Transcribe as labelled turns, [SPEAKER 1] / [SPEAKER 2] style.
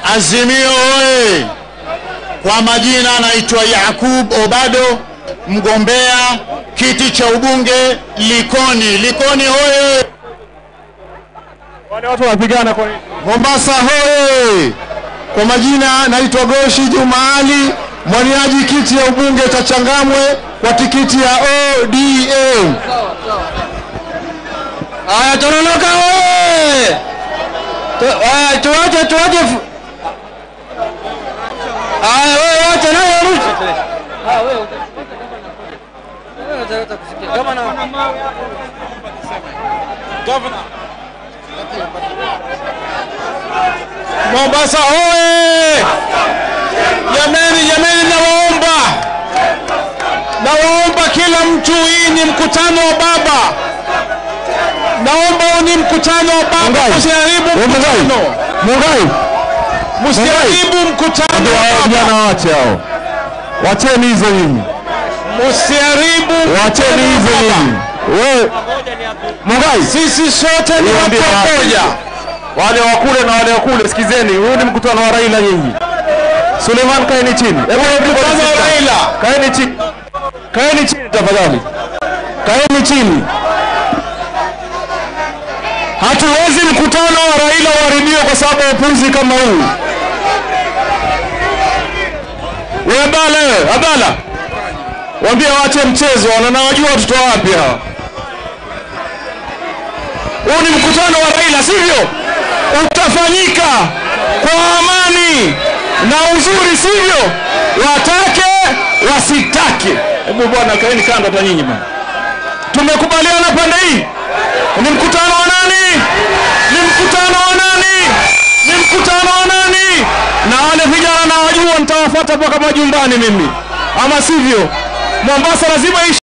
[SPEAKER 1] Azimio oye! Kwa majina naitwa Yakub Obado, mgombea kiti cha ubunge Likoni. Likoni hoye!
[SPEAKER 2] Wale watu wanapigana kwa nini?
[SPEAKER 1] Mombasa hoye! Kwa majina naitwa Goshi Juma Ali, mwaniaji kiti ya ubunge cha Changamwe kwa tikiti ya ODM.
[SPEAKER 3] Haya, Tononoka oye! Tu- haya, Tuwache, tuwache. fu- Haya, wewe wacha naye arushe. Ah, wewe uta- wewe unataka kusikia. Kama na
[SPEAKER 2] Mombasa hoye! Jameni, jameni, nawaomba, nawaomba kila mtu, hii ni mkutano wa baba. Naomba huu ni mkutano wa baba, msiharibu mkutano,
[SPEAKER 1] Mungai,
[SPEAKER 2] msiharibu mkutano wa baba,
[SPEAKER 1] vijana wache hao, wacheni hizo nyinyi,
[SPEAKER 2] msiharibu
[SPEAKER 1] wacheni
[SPEAKER 2] mkutano
[SPEAKER 1] hizo
[SPEAKER 2] wa baba.
[SPEAKER 1] nyinyi. Wewe Mungai,
[SPEAKER 2] Sisi sote ni
[SPEAKER 1] Niwaambie
[SPEAKER 2] watu
[SPEAKER 1] watu.
[SPEAKER 2] wamoja.
[SPEAKER 1] wale wa kule na wale wa kule, sikizeni, huu ni mkutano wa Raila nyinyi. Suleiman, kaeni chini. Hebu
[SPEAKER 2] Mkutano wa Raila.
[SPEAKER 1] Kaeni chini, kaeni chini tafadhali, kaeni chini. Hatuwezi mkutano wa Raila uharibiwe kwa sababu ya upuzi kama huu. Wewe Abdalla, wewe Abdalla, waambie waache mchezo, na nawajua watoto wapi hawa. Huu ni mkutano wa Raila, sivyo? Utafanyika kwa amani na uzuri, sivyo? Watake wasitake. Hebu bwana, kaeni kando hata nyinyi bwana. Tumekubaliana pande hii. Ni mkutano wa nani? Ni mkutano wa nani? Ni mkutano wa nani? Na wale vijana nawajua, nitawafuata mpaka majumbani mimi, ama sivyo? Mombasa lazima ishi